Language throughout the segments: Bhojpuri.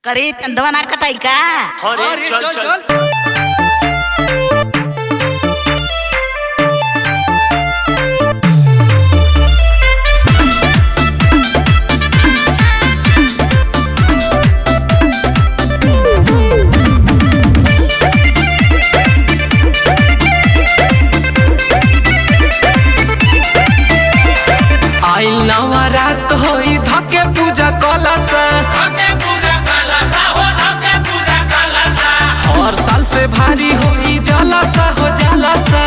करे चंदवा ना कटाई का अरे चल चल आइल नवरात होई धके पूजा कलश और साल से भारी होई जलसा हो जलसा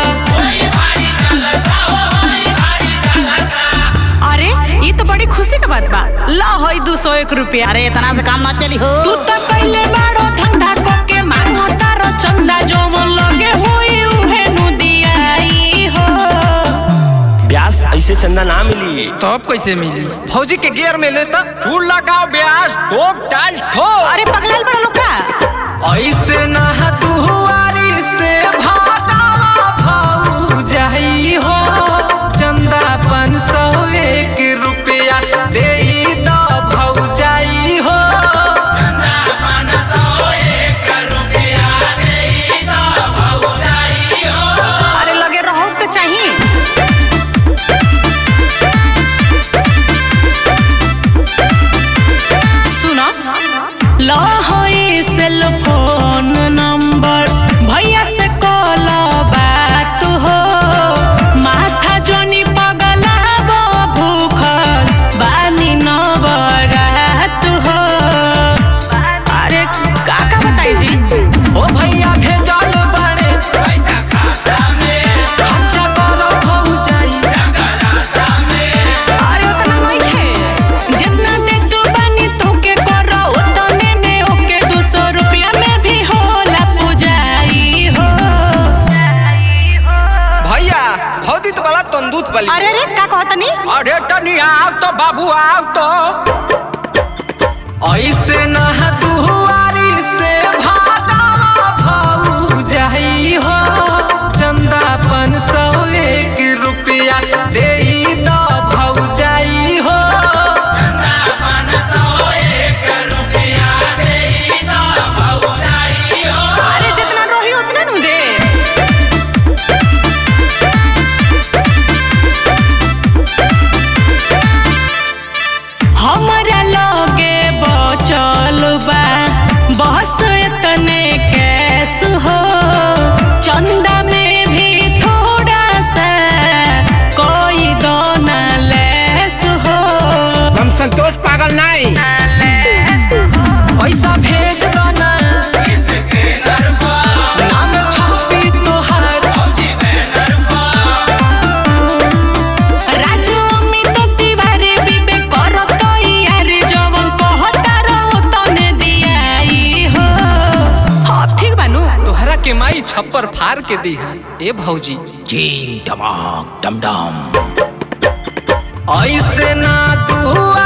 अरे ये तो बड़ी खुशी का बात बा ला होई दो सौ एक रुपया अरे इतना से काम ना चली हो तू तो पहले बाड़ो धंधा को के मांगो तारो चंदा जो मन लगे होई उहे नु दियाई हो ब्यास ऐसे चंदा ना मिली तो अब कैसे मिली फौजी के गियर में लेता फूल लगाओ ब्यास ठोक टाल ठोक अरे पगलाल बड़ा लोग का ऐसे ना दुआरी से भागावा भाऊ जाई हो चंदा पाँच सौ एक रुपया दे दो भाऊ जाई हो अरे लगे रहो तो चाहिए सुनो लो होई सेल फोन नंबर भैया से कॉल बात हो माथा जोनी पगला बो भूखल बानी न बरात हो अरे का का बताई जी ओ भैया भेजल बाड़े पैसा खाता में खर्चा करो भाऊ जाई अरे उतना नहीं खे जितना दे तू बानी तोके करो उतने में ओके दो सौ रुपया में भी होला पुजाई हो भैया भौदी तो वाला तंदूत वाली अरे अरे का कहतनी अरे तनी आओ तो बाबू आओ तो ऐसे ना दुआरी से भागावा भाऊ जाई हो चंदा पाँच सौ एक रुपया दे दो भाऊ जाई हो अरे जितना रोही उतना नु दे हमरा लगे बचल बा बस इतने कैस हो चंदा में भी थोड़ा सा कोई दोना लेस हो हम संतोष पागल नहीं पैसा भेज दो ना नाम छापी तोहार राजू अमित तिवारी बिबे करो तो यार जवन कहता रहो तने दियाई हो हाँ ठीक बानू तोहरा के माई छप्पर फाड़ के दी है ए भौजी चीन टमाक डम डम ऐसे ना दुआ